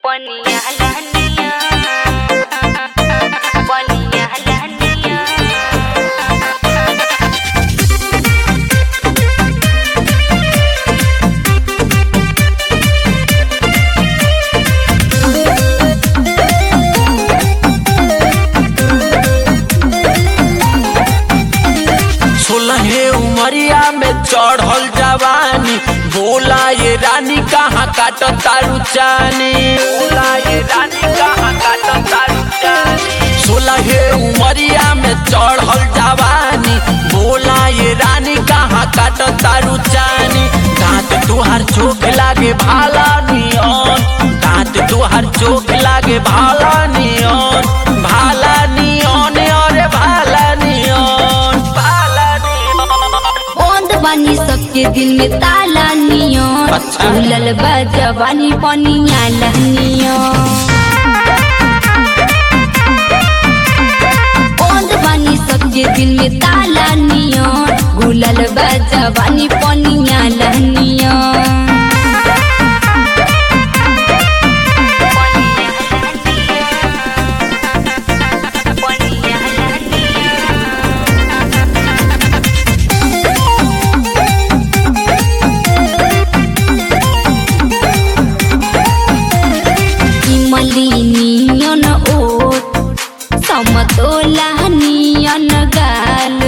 Ponía la niña, ponía la niña. सोलहे उमरिया में चढ़ल जवानी बोला ये रानी कहाँ काट तारू चानी बोला ये रानी कहाँ काट तारू चानी सोलहे उमरिया में चढ़ल जवानी बोला ये रानी कहाँ काट तारू चानी दांत तुहार चोख लागे भाला नियन दांत तुहार चोख लागे भाला नियन भाला नियन अरे भाला नियन भाला नियन बंद बानी सबके दिल में ताला नियो अच्छा। उलल बा जवानी पनिया लहनियो बंद बानी सबके दिल में ताला नियो गुलल बा जवानी पनिया लहनियो Ponía la niña. इमलिनियन ओट समतोला नियन गाल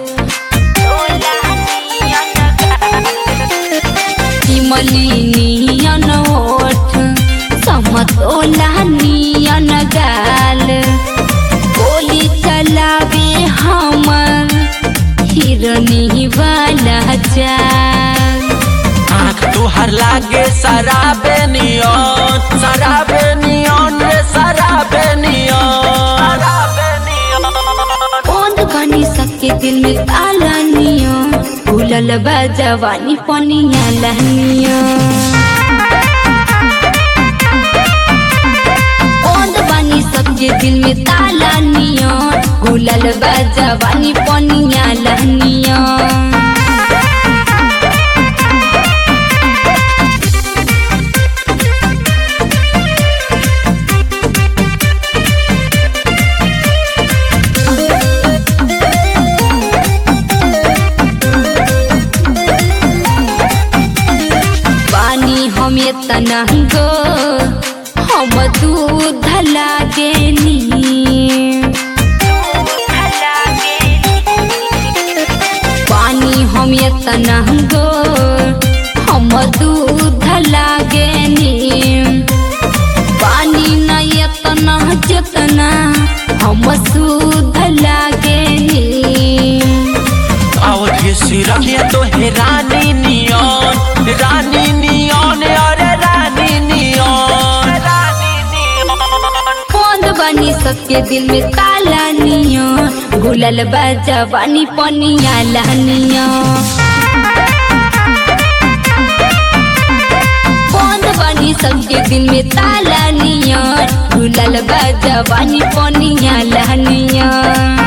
इमलिनियन ओठ समतोला नियन गाल गोली चलावे हमर हिरनी वाला चाल आँख तुहार लागे शराबे नियन शराबे नियन रे शराबे नियन शराबे नियन बंद बनी सबके दिल में ताला नियो भूलल बा जवानी पनिया लहनियो बंद बनी सबके दिल में ताला नियो भूलल बा जवानी पनिया लहनियो पानी हम तना गो हम दूध लागेनी पानी हम तना गो हम दूध लागेनी पानी न एतना जतना हम शुद्ध लागेनी और ये सिरहिया तो है रानी नियन रानी नियन अरे रानी नियन रानी नियन बंद बनी सबके दिल में ताला नियो गुलल बा जवानी पनिया लहनियो बंद बनी सबके दिल में ताला नियो गुलल बा जवानी पनिया लहनियो